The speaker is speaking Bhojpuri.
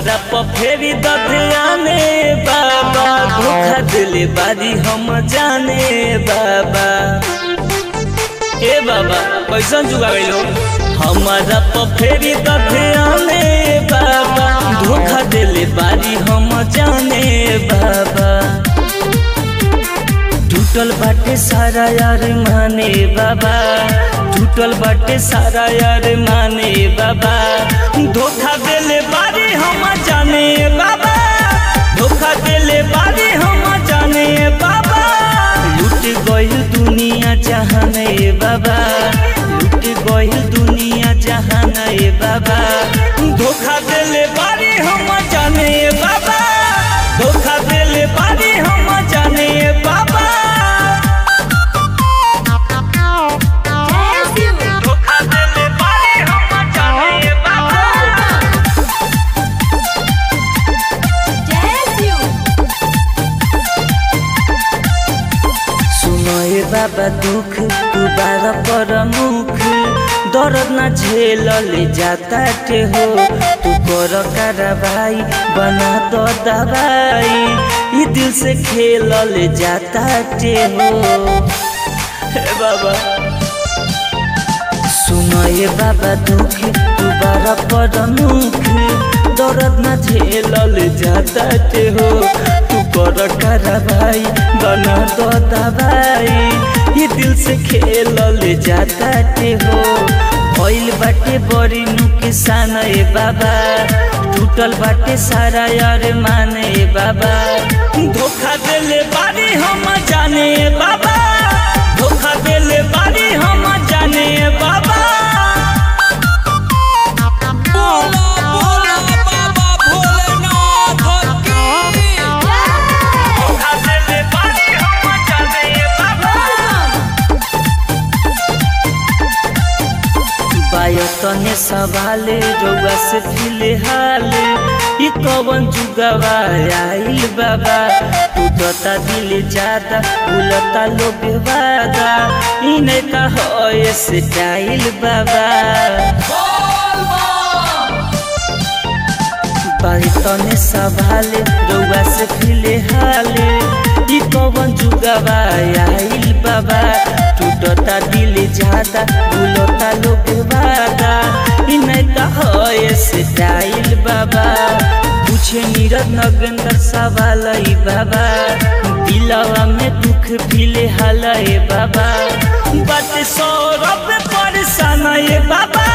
हमारा पफेरी दधियाने बाबा धोखा दिले बारी हम जाने बाबा ए बाबा कैसन जुगा गइलो हमारा पफेरी दधियाने बाबा धोखा दिले बारी हम जाने बाबा टूटल बाटे सारा यार माने बाबा टूटल बाटे सारा यार माने बाबा धोखा देले बारी हम जाने बाबा धोखा देले बारी हम जाने बाबा लूट गइल दुनिया जहान ए बाबा लूट गइल दुनिया जहान ए बाबा धोखा देले बारी हम जाने बाबा धोखा देले बारी हम जाने बाबा Bless you. धोखा देले बारी हम जाने बाबा Bless you. सुनो ए बाबा दुख दोबारा पर मुख दर्द ना झेल ले जाता टे हो तू कर कार्रवाई बना दो दवाई ये दिल से खेल ले जाता टे हो हे बाबा सुनो ये बाबा दुख दोबारा पर मुख दर्द ना झेल ले जाता टे हो तू कर कार्रवाई बना दो दवाई ये दिल से खेल ले जाता टे हो भइल बाटे बड़ी नुकसान ए बाबा टूटल बाटे सारा यार माने ए बाबा धोखा देले बारी हम जाने ए बाबा धोखा देले बारी हम जाने ए बाबा बोला बोला बाबा भोलेनाथ की धोखा देले बारी हम जाने ए बाबा बायतने सवाले रउआ से फिलहाल ई कवन जुगवा आइल बाबा टूटता दिल ज्यादा भूलता लोग वादा इने का होए स्टाइल बाबा बायतने सवाले रउआ से फिलहाल ई कवन जुगवा आइल बाबा टूटता दिल ज्यादा भूलता लोग वादा इनका होए स्टाइल बाबा पूछे नीरज नगेंद्र सवाल ई बाबा दिलवा में दुख फिले हाल ए बाबा बात सौरभ परेशान ए बाबा